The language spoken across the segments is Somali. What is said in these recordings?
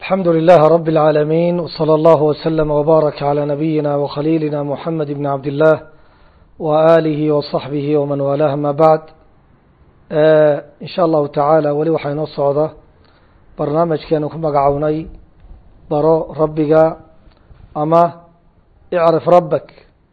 الحمد لله رب العالمين وصلى الله وسلم وبارك على نبينا وخليلنا محمد بن عبد الله وآله وصحبه ومن والاه ما بعد إن شاء الله تعالى weli waxaa inoo socda barnaamijkeenu ku magacownay baro rabbiga ama icrif rabbak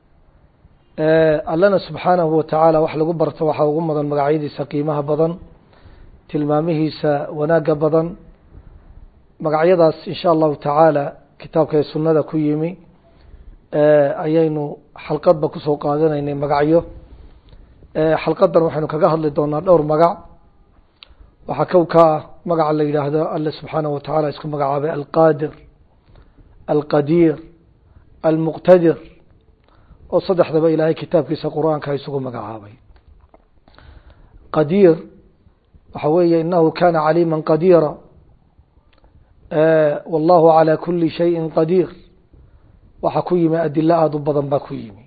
allana subxaanahu watacaala wax lagu barto waxaa ugu mudan magacyadiisa qiimaha badan tilmaamihiisa wanaagga badan magacyadaas in sha allahu tacaala kitaabka ee sunnada ku yimi ayaynu xalqadba kusoo qaadanaynay magacyo xalqadan waxaynu kaga hadli doonaa dhowr magac waxaa kow ka ah magaca la yidhaahdo alle subxaanahu watacaala isku magacaabay alqaadir alqadiir almuqtadir oo saddexdaba ilaahay kitaabkiisa qur-aanka isugu magacaabay qadiir waxa weeye inahu kana caliima qadiira wallahu calى kuli shayin qadiir waxaa ku yimi adilo aada u badan baa ku yimi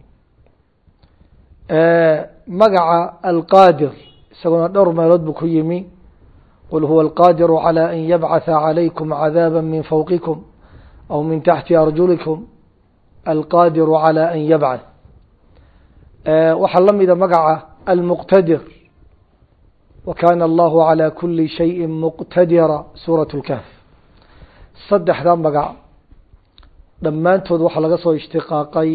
magaca alqaadir isaguna dhowr meelood buu ku yimi qul huwa alqaadiru calى an yabcatha calaykum cadaaba min fawqikum aw min taxti arjulikum alqaadiru calى an yabcath waxaa la mida magaca almuqtadir wa kana allahu calى kuli shayi muqtadira suuraة اlkahf saddexda magac dhammaantood waxaa laga soo ishtiqaaqay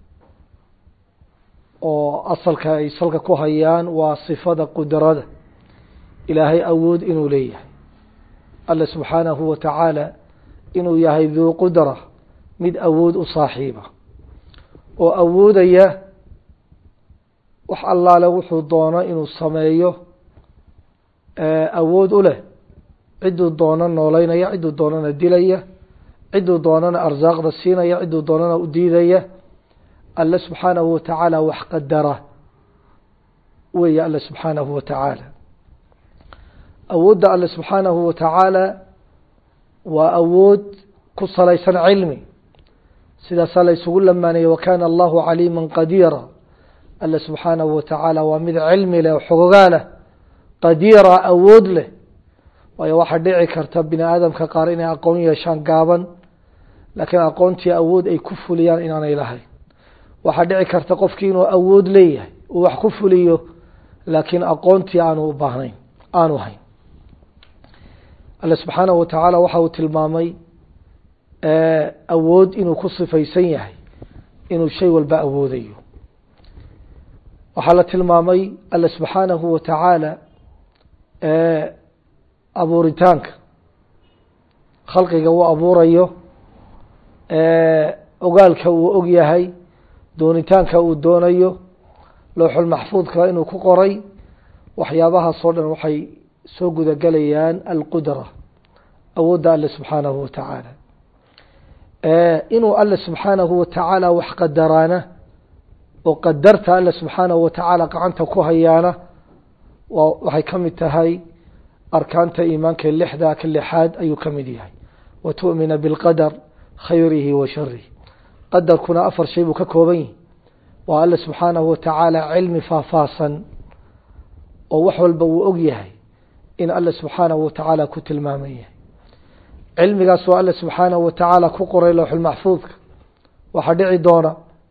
oo asalka ay salka ku hayaan waa sifada qudrada ilaahay awood inuu leeyahay alle subxaanahu wa tacaala inuu yahay duu qudra mid awood u saaxiiba oo awoodaya wax allaale wuxuu doono inuu sameeyo awood u leh cidduu doono nooleynaya cidduu doonana dilaya cidduu doonana arsaaqda siinaya cidduu doonana u diidaya alle subxaanahu watacaala wax qadara weeye alle subxaanahu watacaala awoodda alle subxaanahu watacaala waa awood ku salaysan cilmi sidaasaa la isugu lamaanayay wakana allahu caliima qadiira alle subxaanahu watacaala waa mid cilmi leh xogogaa leh qadiira awood leh waayo waxaa dhici karta bini aadamka qaar inay aqoon yeeshaan gaaban laakiin aqoontii awood ay ku fuliyaan inaanay lahayn waxaa dhici karta qofkii inuu awood leeyahay uu wax ku fuliyo laakiin aqoontii aanu u baahnayn aanu hayn alle subxaanahu watacaala waxa uu tilmaamay awood inuu ku sifaysan yahay inuu shay walba awoodayo waxaa la tilmaamay alle subxaanahu watacaala abuuritaanka khalqiga uu abuurayo ogaalka uu og yahay doonitaanka uu doonayo lowxulmaxfuudka inuu ku qoray waxyaabahaasoo dhan waxay soo gudagelayaan alqudra awoodda alle subxaanahu watacaala inuu alle subxaanahu watacaala wax qadaraana oo qadarta alle subxaanahu watacaala gacanta ku hayaana waxay ka mid tahay arkaanta iimaanka lixda ka lixaad ayuu ka mid yahay wa tu'mina bilqadar khayrihi wa sharihi qadarkuna afar shay buu ka kooban yahi waa alle subxaanahu watacaala cilmi faahfaahsan oo wax walba uu og yahay in alle subxaanahu watacaala ku tilmaaman yahay cilmigaas waa alle subxaanahu watacaala ku qoray lowxulmaxfuudka waxaa dhici doona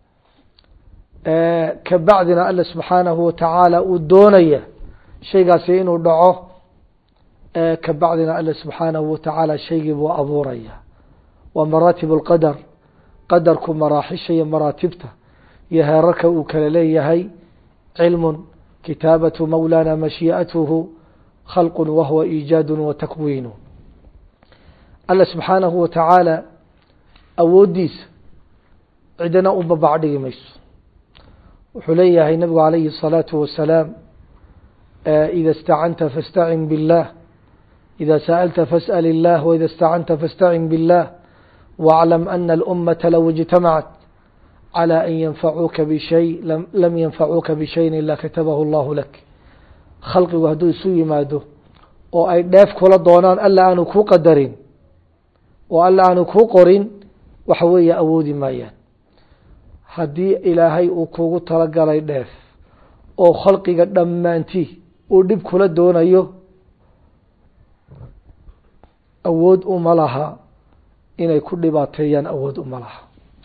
kabacdina alle subxaanahu watacaala uu doonaya shaygaasi inuu dhaco kabacdina alle subxaanahu watacaala shaygii buu abuuraya waa maraatib اlqadar qadarku maraaxisha iyo maraatibta iyo heerarka uu kala leeyahay cilmu kitaabatu mawlana mashii'atuhu khalqu wahuwa iijaadu wa takwiinu alle subxaanahu watacaala awooddiisa cidina u babac dhigi mayso wuxuu leeyahay nabigu calayhi الsalaatu wasalaam ida istacanta faاstacin biاllah إذا سألت فاسأل الله وإذا استعنت فاستعن بالله واعلم أن الأمة لو اجتمعت على أن ينفعوك بشيء لم, لم ينفعوك بشيء إلا كتبه الله لك khalqigu hadduu isu yimaado oo ay dheef kula doonaan alla aanu kuu qadarin oo alla aanu kuu qorin waxa weeye awoodi maayaan haddii ilaahay uu kugu talagalay dheef oo khalqiga dhammaanti uu dhib kula doonayo awood uma laha inay ku dhibaateeyaan awood uma laha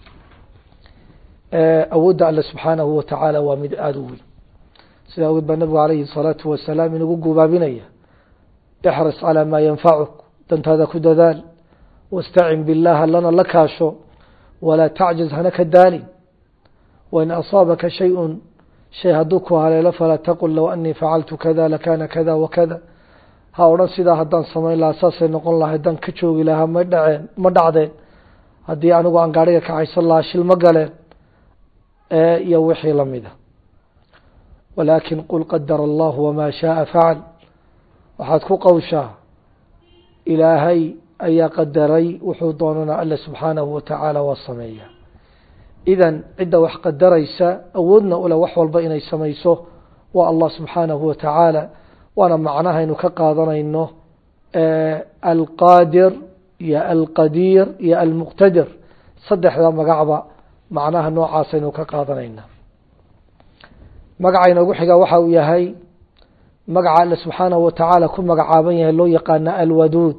awoodda alle subxaanahu watacaala waa mid aada u weyn sida awgeed baa nabigu calayhi الsalaatu wasalaam inagu gubaabinaya ixris calىa maa yanfacuk dantaada ku dadaal wاstacin biاllah allana la kaasho walaa tacjiz hana ka daalin wain asaabaka shayءu shay hadduu ku haleelo falaa taqul low anii facaltu kada lakana kada wakada ha odhan sidaa haddaan samayn lahaa saasay noqon lahay haddaan ka joogi lahaa ma dhaceen ma dhacdeen haddii anigu aan gaariga kaxaysan lahaa shil ma galeen iyo wixii lamida walaakin qul qadara allahu wamaa shaaa facal waxaad ku qowshaa ilaahay ayaa qadaray wuxuu doonana alle subxaanahu watacaala waa sameeya idan cidda wax qadaraysa awoodna ule wax walba inay samayso waa allah subxaanahu watacaala waana macnahaynu ka qaadanayno alqaadir iyo alqadiir iyo almuqtadir saddexda magacba macnaha noocaasaynu ka qaadanayna magaca inoogu xiga waxa uu yahay magaca alle subxaanahu watacaala ku magacaaban yahay loo yaqaana alwaduud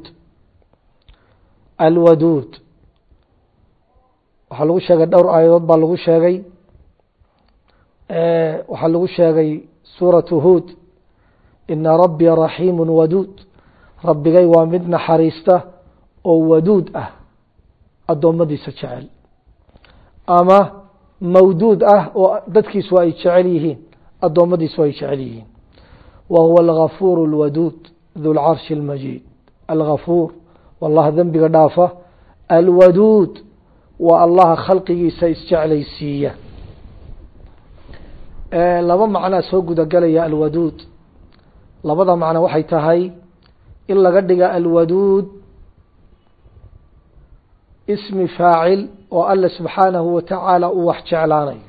alwaduud waxaa lagu sheegay dhowr aayadood baa lagu sheegay waxaa lagu sheegay suuratu huod ina rabbii raxiimu waduud rabbigay waa mid naxariista oo waduud ah addoommadiisa jecel ama mawduud ah oo dadkiisu ay jecel yihiin addoommadiisu ay jecel yihiin wa huwa algafuur اlwaduud du lcarshi اlmajiid algafuur wallaha dembiga dhaafa alwaduud waa allaha khalqigiisa isjeclaysiiya laba macnaa soo gudagelaya alwaduud labada macno waxay tahay in laga dhiga alwaduud ismi faacil oo alle subxaanahu watacaala uu wax jeclaanayo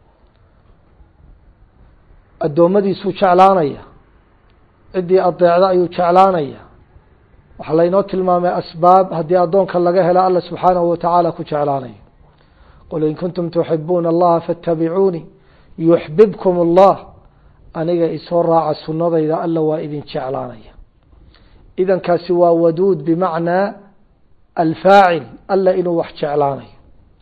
addoommadiisuu jeclaanaya ciddii adeecda ayuu jeclaanaya waxaa laynoo tilmaamay asbaab haddii addoonka laga helo alla subxaanahu watacaala ku jeclaanayo qul in kuntum tuxibuuna allaha faاtabicuunii yuxbibkum allah aniga isoo raaca sunnadayda alla waa idin jeclaanaya idankaasi waa waduud bimacnaa alfaacil alla inuu wax jeclaanayo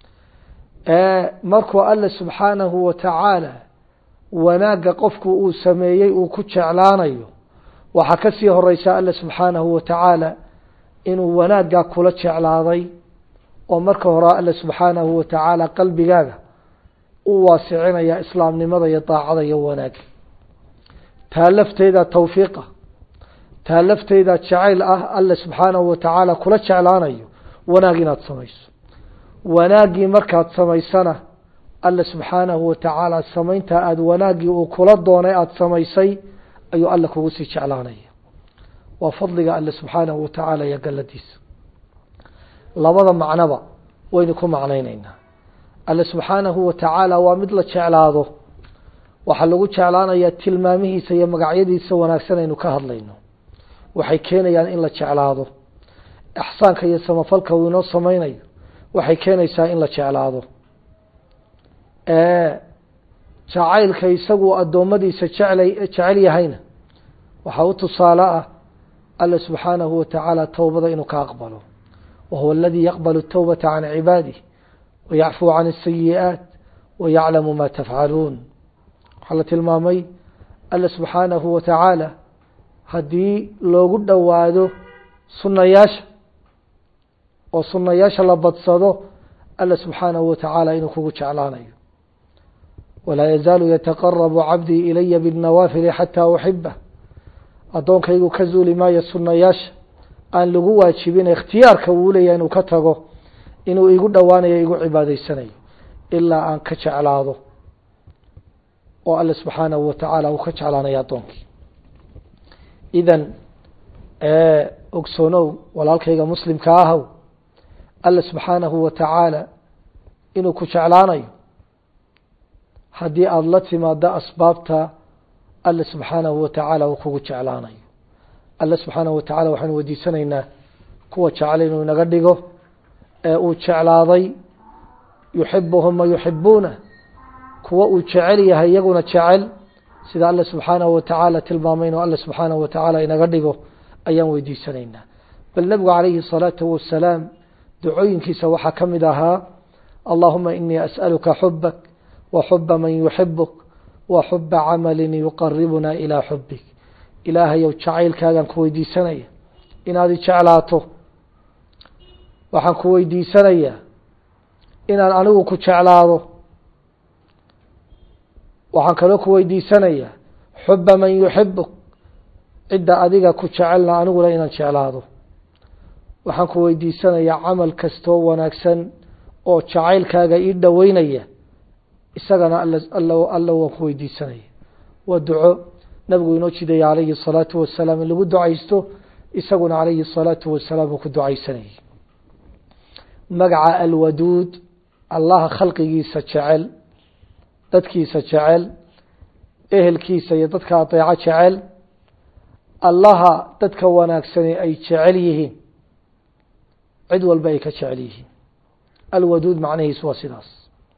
markuu alle subxaanahu watacaala wanaagga qofku uu sameeyey uu ku jeclaanayo waxaa ka sii horeysa alle subxaanahu watacaala inuu wanaaggaa kula jeclaaday oo marka hore alle subxaanahu watacaala qalbigaaga u waasicinaya islaamnimada iyo daacada iyo wanaagga taa lafteeda tawfiiqa taa lafteeda jacayl ah alle subxaanahu watacaala kula jeclaanayo wanaag inaad samayso wanaaggii markaad samaysana alle subxaanahu watacaala samaynta aada wanaaggii uu kula doonay aada samaysay ayuu alle kugu sii jeclaanaya waa fadliga alle subxaanahu watacaala iyo galladiisa labada macnoba waynu ku macnayneynaa alle subxaanahu watacaala waa mid la jeclaado waxaa lagu jeclaanayaa tilmaamihiisa iyo magacyadiisa wanaagsan aynu ka hadlayno waxay keenayaan in la jeclaado ixsaanka iyo samafalka uu inoo sameynayo waxay keenaysaa in la jeclaado jacaylka isagu addoommadiisa jeclay jecel yahayna waxaa u tusaale ah alle subxaanahu watacaala towbada inuu ka aqbalo wahuwa aladii yaqbalu الtowbata can cibaadih wayacfuu can الsayi'aat wayaclamu ma tafcaluun waxaa la tilmaamay alle subxaanahu watacaala haddii loogu dhowaado sunayaasha oo sunayaasha la badsado alle subxaanahu watacaala inuu kugu jeclaanayo walaa yazaalu yataqarabu cabdii ilaya bاnawaafili xataa uxibah addoonkaygu ka zuuli maayo sunayaasha aan lagu waajibin ikhtiyaarka uu leeyahay inuu ka tago inuu igu dhowaanayo igu cibaadaysanayo ilaa aan ka jeclaado oo alle subxaanahu watacaala uu ka jeclaanayo addoonkii idan ogsoonow walaalkayga muslimka ahow alle subxaanahu watacaala inuu ku jeclaanayo haddii aada la timaado asbaabta alle subxaanahu watacaala uu kugu jeclaanayo alle subxaanahu watacaala waxaanu weydiisanaynaa kuwa jecel inuu inaga dhigo ee uu jeclaaday yuxibuhum ma yuxibuuna kuwa uu jecel yahay iyaguna jecel sida alle subxaanahu watacaala tilmaamay inuu alle subxaanahu watacaala inaga dhigo ayaan weydiisanaynaa bal nebigu calayhi الsalaatu wasalaam ducooyinkiisa waxaa ka mid ahaa allahuma inii as'aluka xubak wa xuba man yuxibuk wa xuba camalin yuqaribuna ilaa xubik ilaahayow jacaylkaagaan ku weydiisanaya inaad i jeclaato waxaan ku weydiisanayaa inaan anigu ku jeclaado waxaan kaloo ku weydiisanayaa xuba man yuxibuk cidda adiga ku jecelna aniguna inaan jeclaado waxaan ku weydiisanayaa camal kastoo wanaagsan oo jacaylkaaga ii dhoweynaya isagana alla waan ku weydiisanaya waa duco nabigu inoo jidaya calayhi الsalaatu wasalaam in lagu ducaysto isaguna calayhi الsalaatu wasalaam uu ku ducaysanayay magaca alwaduud allaha khalqigiisa jecel dadkiisa jecel ehelkiisa iyo dadka adeeco jecel allaha dadka wanaagsani ay jecel yihiin cid walba ay ka jecel yihiin alwaduud macnahiisu waa sidaas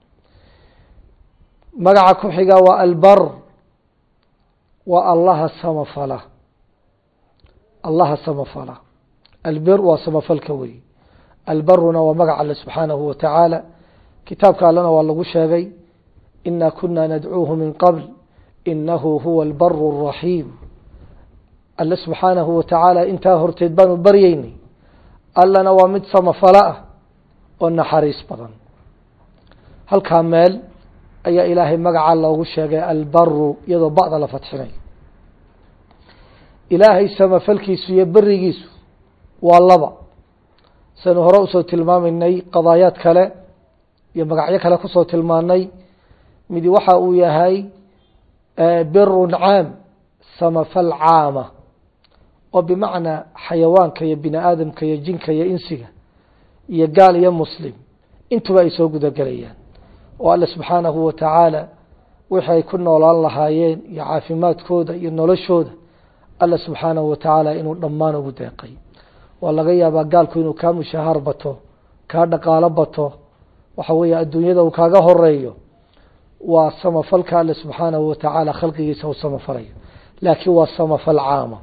magaca ku xiga waa albar waa allaha samafala allaha samafala albir waa samafalka wey albaruna waa magac alle subxaanahu wa tacaala kitaabka allena waa lagu sheegay ina kuna nadcuuhu min qabl inahu huwa albaru الraxiim alle subxaanahu wa tacaala intaa horteed baanu baryeynay allana waa mid samafalo ah oo naxariis badan halkaa meel ayaa ilaahay magaca loogu sheegay albaru iyadoo ba'da la fadxinayo ilaahay samafalkiisu iyo berigiisu waa laba saynu hore usoo tilmaamaynay qadaayaad kale iyo magacyo kale kusoo tilmaanay midi waxa uu yahay birun caam samafal caama oo bimacnaa xayawaanka iyo bini aadamka iyo jinka iyo insiga iyo gaal iyo muslim intuba ay soo gudagelayaan oo alle subxaanahu wa tacaala wixii ay ku noolaan lahaayeen iyo caafimaadkooda iyo noloshooda alle subxaanahu wa tacaala inuu dhammaan ugu deeqay waa laga yaabaa gaalku inuu kaa mushahaar bato kaa dhaqaalo bato waxa weeye adduunyada uu kaaga horeeyo waa samafalka alle subxaanahu wa tacaala khalqigiisa u samafalayo laakiin waa samafal caama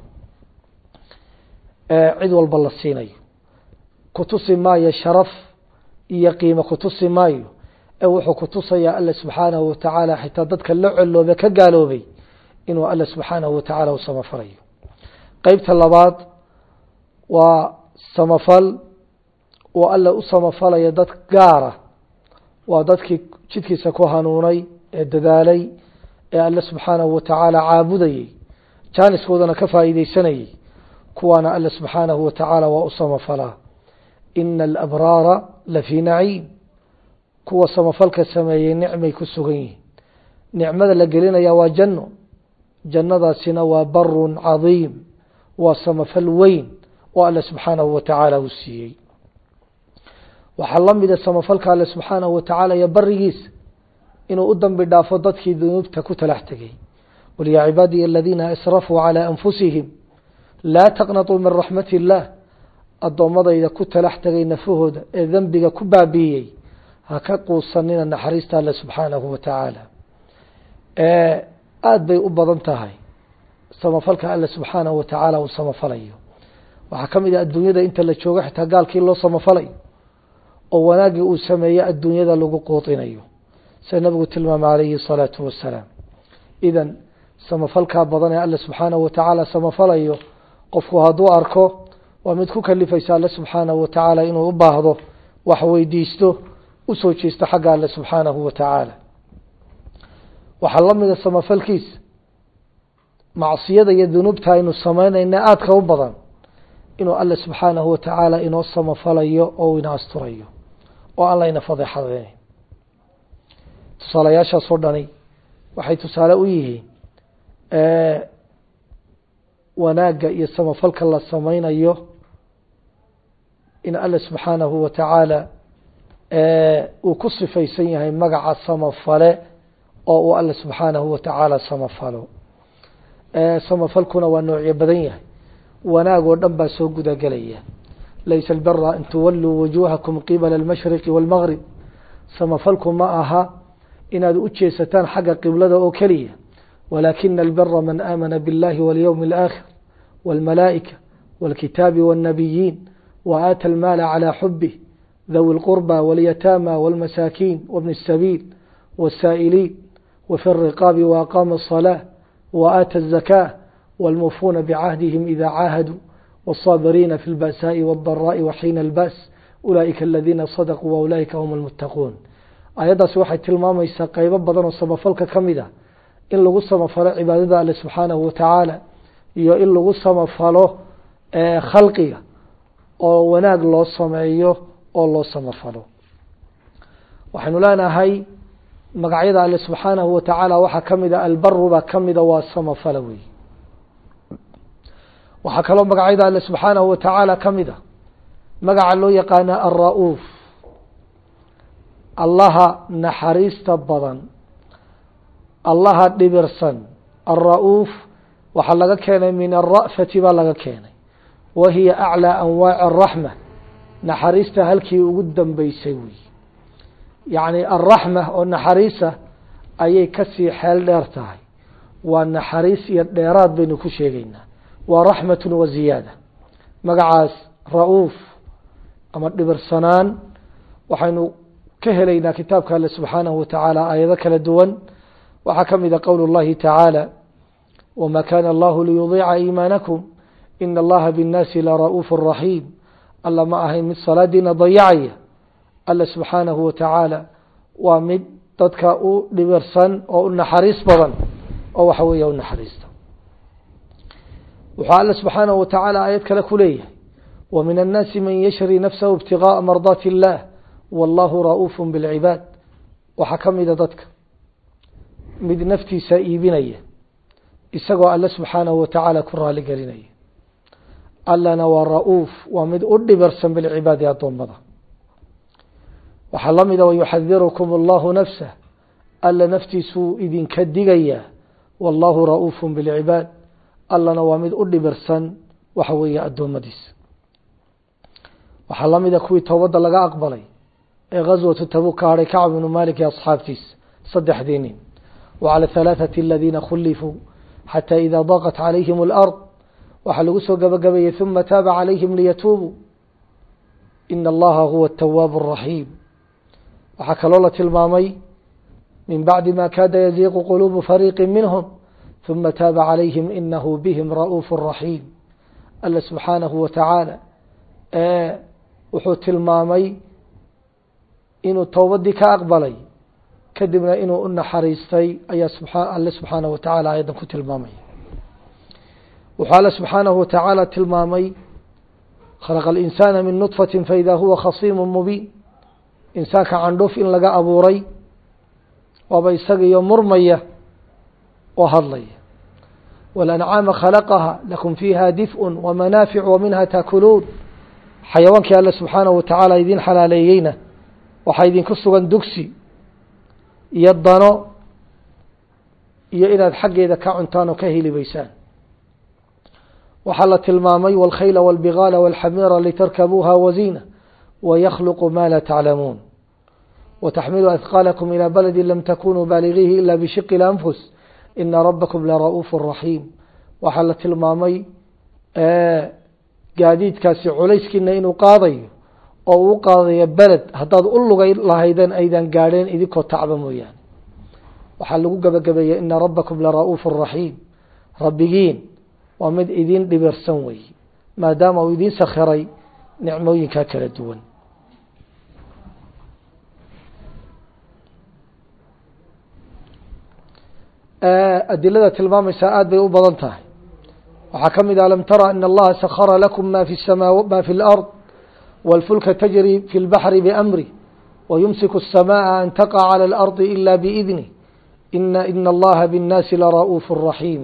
cid walba la siinayo kutusi maayo sharaf iyo qiimo kutusi maayo ee wuxuu kutusayaa alle subxaanahu wa tacaala xitaa dadka la coloobe ka gaaloobay inuu alle subxaanahu wa tacaala u samafalayo qeybta labaad waa samafal oo alle u samafalaya dad gaara waa dadkii jidkiisa ku hanuunay ee dadaalay ee alle subxaanahu wa tacaala caabudayey jaaniskoodana ka faa'iideysanayey kuwaana alle subxaanahu wa tacaala waa u samafalaa ina alabraara lafii naciim kuwa samafalka sameeyey nicmay ku sugan yihiin nicmada la gelinaya waa janno jannadaasina waa barun cadiim waa samafal weyn oo alle subxaanahu wa tacaala uu siiyey waxaa la mida samafalka alle subxaanahu wa tacaala iyo barigiisa inuu u dambi dhaafo dadkii dunuubta ku talax tegay qul yaa cibaadiya aladiina asrafuu calaa anfusihim laa taqnatuu min raxmati illaah addoommadayda ku talax tegay nafahooda ee dembiga ku baabiiyey ha ka quusanina naxariista alle subxaanahu wa tacaala aada bay u badan tahay samafalka alle subxaanahu wa tacaala uu samafalayo waxaa ka mid ah adduunyada inta la joogo xitaa gaalkii loo samafalayo oo wanaaggii uu sameeye adduunyada lagu quudinayo sida nabigu tilmaamay calayhi الsalaatu wasalaam idan samafalkaa badan ee alle subxaanahu wa tacaala samafalayo qofku hadduu arko waa mid ku kalifaysa alle subxaanahu wa tacaala inuu u baahdo wax weydiisto usoo jeesto xagga alle subxaanahu wa tacaala waxaa la mida samafalkiisa macsiyada iyo dunuubta aynu samaynayna aadka u badan inuu alle subxaanahu wa tacaala inoo samafalayo oo ina asturayo oo aan layna fadeexadeynayn tusaalayaashaasoo dhani waxay tusaale u yihiin wanaagga iyo samafalka la sameynayo in alle subxaanahu wa tacaala uu ku sifaysan yahay magaca samafale oo uu alle subxaanahu wa tacaala samafalo samafalkuna waa noocyo badan yahay wanaag oo dhan baa soo gudagelaya laysa albara an tuwalluu wujuuhakum qibala almashriqi wاlmgrib samafalku ma aha inaad u jeesataan xagga qiblada oo keliya walaakina albara man aamana biاllahi walyowmi اlآakhir wاlmalaa'ika wاlkitaabi wاlnabiyiin wa aata almaala calى xubih ذوي القربى واليتامى والمساكين وابن السبيل والسائلين وفي الرقاب وأقام الصلاة وآتى الزكاة والموفون بعهدهم إذا عاهدوا والصابرين في البأساء والضراء وحين البأس أولئك الذين صدقوا وأولئك هم المتقون ayaddaasi waxay tilmaamaysaa qeybo badan oo samafalka ka mid ah in lagu samafalo cibaadada alle subxaanahu watacaala iyo in lagu samafalo khalqiga oo wanaag loo sameeyo oo loo samafalo waxaynu leenahay magacyada alle subxaanahu watacaala waxaa ka mid a albaru baa ka mida waa samafala wey waxaa kaloo magacyada alle subxaanahu watacaala ka mid a magaca loo yaqaana alra-uuf allaha naxariista badan allaha dhibirsan alra-uuf waxaa laga keenay min alra'fati baa laga keenay wa hiya aclىa anwaaci araxma naxariista halkii ugu dambeysay wey yacni alraxma oo naxariisa ayay kasii xeel dheer tahay waa naxariis iyo dheeraad baynu ku sheegaynaa waa raxmatun wa ziyaada magacaas ra-uuf ama dhibirsanaan waxaynu ka helaynaa kitaabka alle subxaanahu watacaala aayado kala duwan waxaa ka mid a qowl اllahi tacaala wma kana allahu liyudiica iimaanakum ina allaha binnaasi lara'uuf raxiim alla ma ahayn mid salaadiina dayacaya alle subxaanahu watacaala waa mid dadka u dhibirsan oo u naxariis badan oo waxa weeya u naxariista wuxuu alle subxaanahu watacaala aayad kale ku leeyahay wa min annaasi man yashri nafsahu ibtigaءa mardaati illah wallahu ra'uuf bilcibaad waxaa ka mida dadka mid naftiisa iibinaya isagoo alle subxaanahu watacaala ku raali gelinaya allana waa ra-uuf waa mid u dhibirsan bilcibaadi addoommada waxaa la mida wayuxadirukum allahu nafsah alla naftiisuu idinka digayaa wallahu ra-uuf bilcibaad allana waa mid u dhibirsan waxa weeye addoommadiisa waxaa la mida kuwii towbadda laga aqbalay ee gaswatu tabuk ka hadhay kacb ibnu malik iyo asxaabtiisa saddexdii nin wacala halaathati aladiina khulifuu xataa idaa daqat calayhim alard waxaa lagu soo gabagabeeyey uma taaba calayhim liyatuubuu ina allaha huwa atawaabu araxiim waxaa kaloo la tilmaamay min bacdi ma kaada yaziiqu quluubu fariiqi minhum uma taaba calayhim inahu bihim ra'uuf raxiim alla subxaanahu watacaala wuxuu tilmaamay inuu towbadii ka aqbalay kadibna inuu u naxariistay ayaa alle subxaanahu watacaala ayadan ku tilmaamaya wuxuu alle subxaanahu watacaala tilmaamay khalaqa alinsaana min nudfati faida huwa khasiimu mubiin insaanka candhuuf in laga abuuray waaba isagiyo murmaya oo hadlaya walancaama khalaqaha lakum fiiha dif'un wamanaafic wa minha taakuluun xayawaankii alle subxaanahu watacaala idiin xalaaleeyeyna waxaa idinku sugan dugsi iyo dano iyo inaad xaggeeda ka cuntaan oo ka helibaysaan waxaa la tilmaamay wاlkhayla wاlbigaala wاlxamiira litarkabuuha waziina waykluqu ma la taclamuun wataxmilu ahqaalakum ilى baladi lam takunuu baaligiihi ila bishiqi اlanfus ina rabakum lara'uuf raxiim waxaa la tilmaamay gaadiidkaasi culayskiina inuu qaadayo oo uu qaadayo beled haddaad u lugay lahaydeen aydan gaadheen idinkoo tacba mooyaane waxaa lagu gabagabeeyey ina rabakum lara'uuf raxiim rabbigiin waa mid idin dhibirsan wey maadaama uu idiin sakhiray nicmooyinkaa kala duwan adilada tilmaamaysaa aada bay u badan tahay waxaa ka mid ah alam tara in allaha sakhara lakum ma fi samaa ma fi اlard wاlfulka tajri fi اlbaxri bamri wayumsiku الsamaءa an taqa calى اlardi ila biidnih ina ina allaha bالnaasi lara'uuf raxiim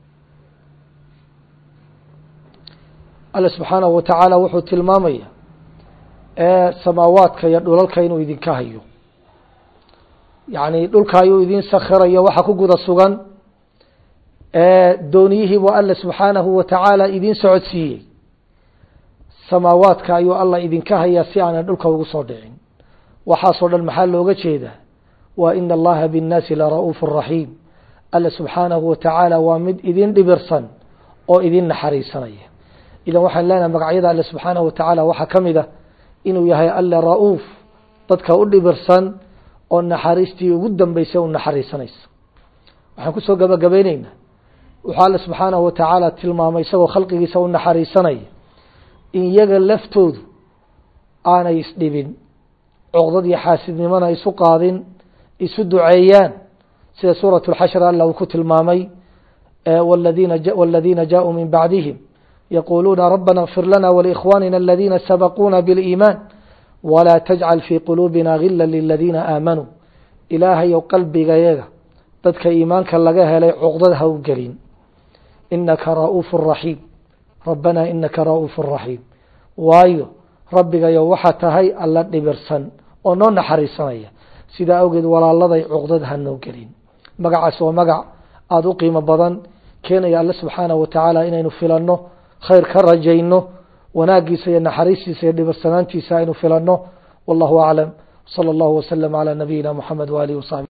alle subxaanahu watacaala wuxuu tilmaamaya ee samaawaadka iyo dhulalka inuu idinka hayo yacni dhulka ayuu idin sakhirayo waxa ku guda sugan dooniyihiibuu alle subxaanahu watacaala idiin socodsiiyey samaawaadka ayuu alla idinka hayaa si aanan dhulka ugu soo dhicin waxaasoo dhan maxaa looga jeedaa waa ina allaha binnaasi lara'uuf raxiim alle subxaanahu watacaala waa mid idin dhibirsan oo idin naxariisanaya idan waxaan leenahay magacyada alle subxaanahu watacaala waxaa ka mid ah inuu yahay alle ra-uuf dadka u dhibirsan oo naxariistii ugu dambeysay u naxariisanaysa waxaan kusoo gabagabayneynaa wuxuu alle subxaanahu watacaala tilmaamay isagoo khalqigiisa u naxariisanaya in iyaga laftoodu aanay isdhibin coqdad iyo xaasidnimona isu qaadin isu duceeyaan sida suuraة اxashr alla uu ku tilmaamay wاladiina jaءuu min bacdihim yaquluuna rabana اغfir lana wlإkhwanina اladina sabquuna bاliiman wlaa tajcal fii quluubina gila liladiina aamanuu ilaahayow qalbigayaga dadka iimaanka laga helay cuqdad ha u gelin inaka ra'uuf raxiim rabbana inaka ra'uuf raxiim waayo rabbigayo waxaa tahay alla dhibirsan oo noo naxariisanaya sidaa awgeed walaaladay cuqdad ha noo gelin magacaas waa magac aada u qiimo badan keenaya alle subxaanahu watacaala inaynu filanno khayr ka rajayno wanaagiisa iyo naxariistiisa iyo dhibirsanaantiisa aynu filanno wallahu aclam salى اllahu waslm calى nabiyina mxamed walihi wasaxbi